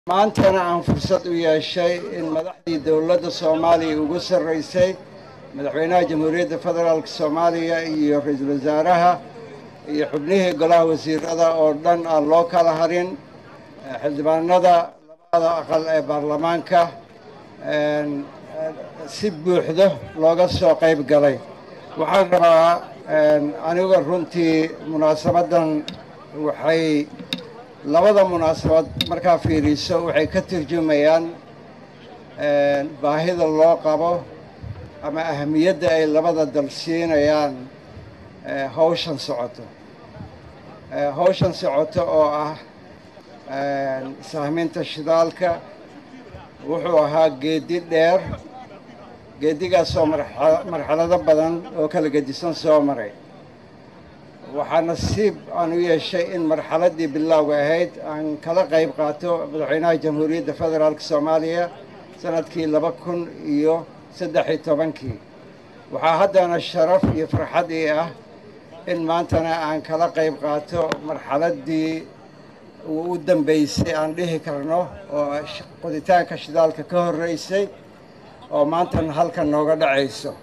maantana aan fursad u yeeshay in madaxdii dowladda soomaaliya ugu sarraysay madaxweynaha jamhuuriyadda federaalk soomaaliya iyo ra-iisul wasaaraha iyo xubnihii golaha wasiirada oo dhan aan loo kala harin xildhibaanada labada aqal ee baarlamaanka si buuxdo looga soo qayb galay waxaan rabaa aniga runtii munaasabaddan waxay labada munaasabad markaa fiiriso waxay ka turjumayaan baahida loo qabo ama ahamiyadda ay labada dal siinayaan hawshan socoto hawshan socoto oo ah sahminta shidaalka wuxuu ahaa geedi dheer geedigaasoo marxalado badan oo kala gedisan soo maray waxaa nasiib aan u yeeshay in marxaladdii bilowga ahayd aan kala qayb qaato madaxweynaha jamhuuriyadda federaalk soomaaliya sanadkii laba kun iyo saddex iyo tobankii waxaa haddana sharaf iyo farxad ii ah in maantana aan kala qayb qaato marxaladdii u dambaysay aan dhihi karno oo qoditaanka shidaalka ka horreysay oo maantana halkan nooga dhacayso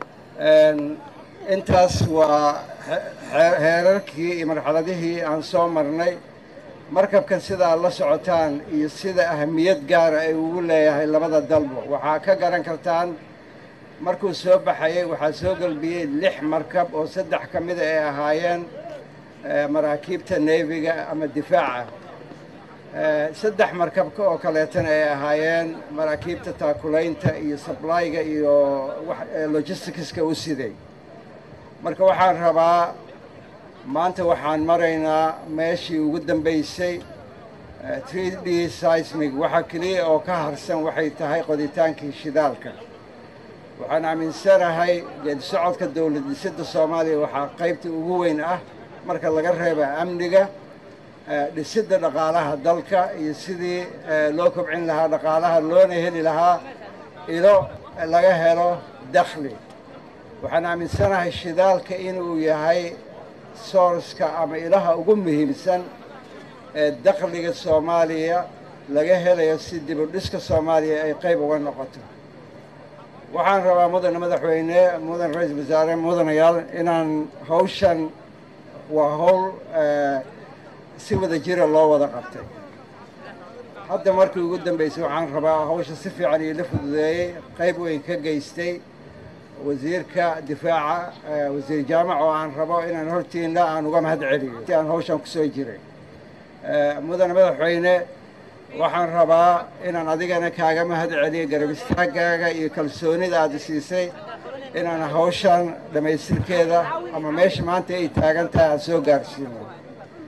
intaas waa heerarkii iyo marxaladihii aan soo marnay markabkan sida aad la socotaan iyo sida ahamiyad gaara ay ugu leeyahay labada dalbo waxaa ka garan kartaan markuu soo baxayay waxaa soo gelbiyey lix markab oo saddex ka mida ay ahaayeen maraakiibta neefiga ama difaaca saddex markabka oo kaleetana ay ahaayeen maraakiibta taakulaynta iyo sablayga iyo logisticska u siday marka waxaan rabaa maanta waxaan maraynaa meeshii ugu dambaysay three d seismig waxa keliya oo ka harsan waxay tahay qoditaankii shidaalka waxaan aaminsanahay geedi socodka dowlad dhisidda soomaaliya waxaa qaybta ugu weyn ah marka laga reeba amniga dhisidda dhaqaalaha dalka iyo sidii loo kobcin lahaa dhaqaalaha loona heli lahaa ilo laga helo dakhli waxaan aaminsanahay shidaalka inuu yahay soorska ama ilaha ugu muhiimsan ee dakhliga soomaaliya laga helayo si dibudhiska soomaaliya ay qayb uga noqoto waxaan rabaa mudane madaxweyne mudan ra-iisul wasaare mudanayaal inaan hawshan waa hawl si wada jira loo wada qabtay hadda markii ugu dambaysay waxaan rabaa hawsha si fiican iila fududeeyey qayb weyn ka geystay wasiirka difaaca wasiir jaamac oo aan rabo inaan hortiina aan uga mahad celiyo si aan hawshan ku soo jiray mudane madaxweyne waxaan rabaa inaan adigana kaaga mahad celiyo garab istaagaaga iyo kalsoonida aada siisay inaan hawshan dhammaystirkeeda ama meesha maanta ay taagan tahay aan soo gaarsiino